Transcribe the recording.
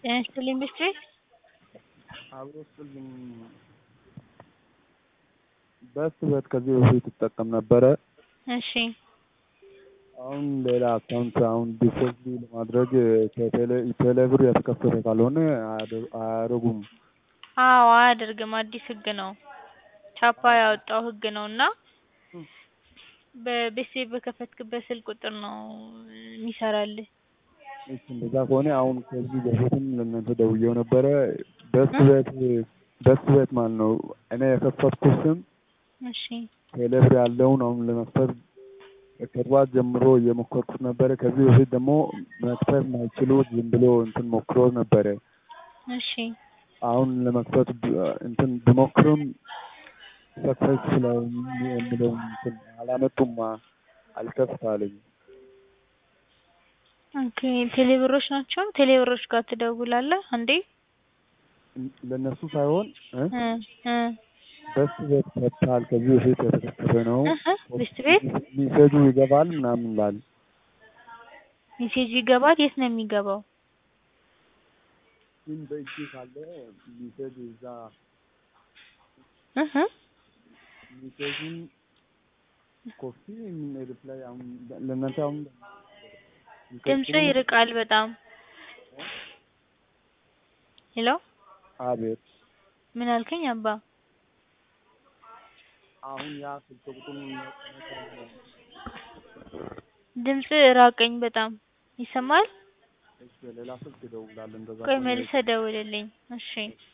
ጤና ይስጥልኝ ብስትሪ አብሮ ስጥልኝ በስበት ከዚህ በፊት እጠቀም ነበረ። እሺ አሁን ሌላ አካውንት አሁን ዲፖዚት ለማድረግ ቴሌ ብር የተከፈተ ካልሆነ አያደርጉም። አዎ አያደርግም አዲስ ህግ ነው ቻፓ ያወጣው ህግ ነው እና በቤተሰብ በከፈትክበት ስልክ ቁጥር ነው የሚሰራልህ እሺ እንደዛ ከሆነ አሁን ከዚህ በፊትም ለእናንተ ደውዬው ነበረ በስበት በስበት ማለት ነው እኔ የከፈትኩት ስም እሺ ቴሌ ብር ያለውን አሁን ለመክፈት ከጠዋት ጀምሮ እየሞከርኩት ነበረ። ከዚህ በፊት ደግሞ መክፈት ማይችሉት ዝም ብሎ እንትን ሞክሮ ነበረ። እሺ አሁን ለመክፈት እንትን ብሞክርም ሰክሰስፉል የሚለውን እንትን አላመጡማ አልከፍት አለኝ። ኦኬ ቴሌብሮች ናቸው። ቴሌብሮች ጋር ትደውላለህ አንዴ ለእነሱ ሳይሆን እ እ እ በስ ቤት ከፍተሃል ከዚህ በፊት የተከፈተ ነው እህ ብስት ቤት ሚሴጁ ይገባል ምናምን ላል ሜሴጅ ይገባል። የት ነው የሚገባው? ግን በእጅ ካለ ሚሴጅ እዛ እህ ሚሴጁን ኮፒ ሪፕላይ አሁን ለእናንተ አሁን ድምጽ ይርቃል በጣም ሄሎ አቤት ምን አልከኝ አባ? አሁን ያ ስልክ ቁጥሩን ድምጽ ራቀኝ በጣም ይሰማል። እሺ ሌላ ስልክ እደውላለሁ እንደዛ ቆይ ከሆነ መልሰህ ደውልልኝ እሺ